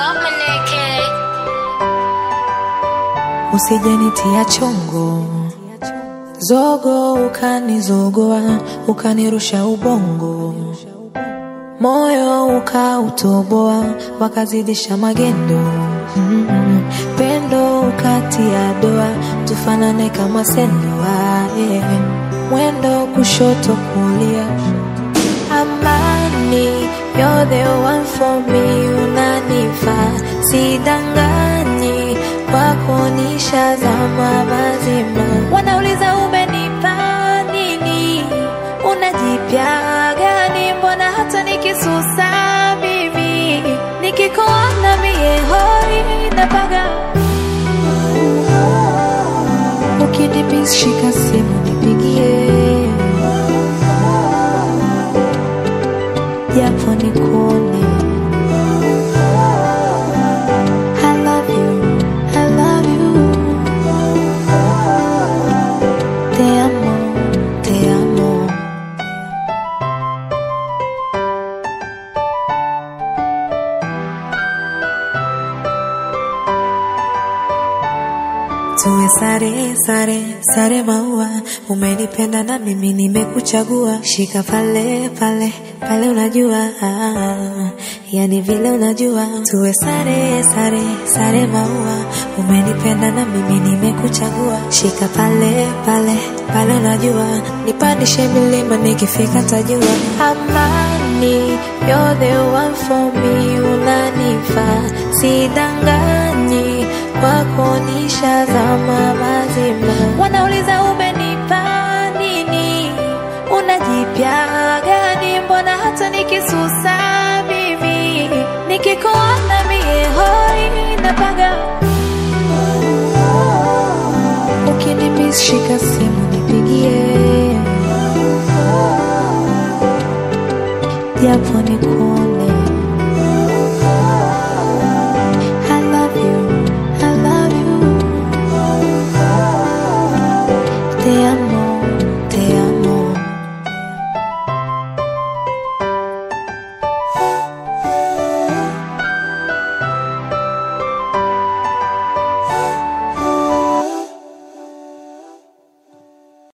Usijenitia chongo zogo, ukanizogoa ukanirusha ubongo, moyo ukautoboa, wakazidisha magendo mm, pendo ukatia doa, tufanane kama sendoa yeah. Mwendo kushoto kulia, amani, you're the one for me, unanifaa sidanganyi kwako nishazama mazima. Wanauliza umenipa nini, unajipya gani? Mbona hata nikisusa mimi nikikuona mie hoi napaga. Ukinipis shika simu nipigie, japo nikuone I love you, I love you. Te amo, te amo. Tuwe sare sare sare maua, umenipenda na mimi nimekuchagua. Shika pale pale pale, unajua ah, yani vile unajua. Tuwe sare sare sare maua, umenipenda na mimi nimekuchagua. Shika pale pale pale, unajua nipandishe milima nikifika tajua. Amani, you're the one for me, unanifaa sidanganyi kwako nishazama mazima. Wanauliza umenipa nini, unajipya gani? Mbona hata nikisusa mimi nikikuona mie hoi napaga. Ukinimiss shika simu nipigie, japo nikuone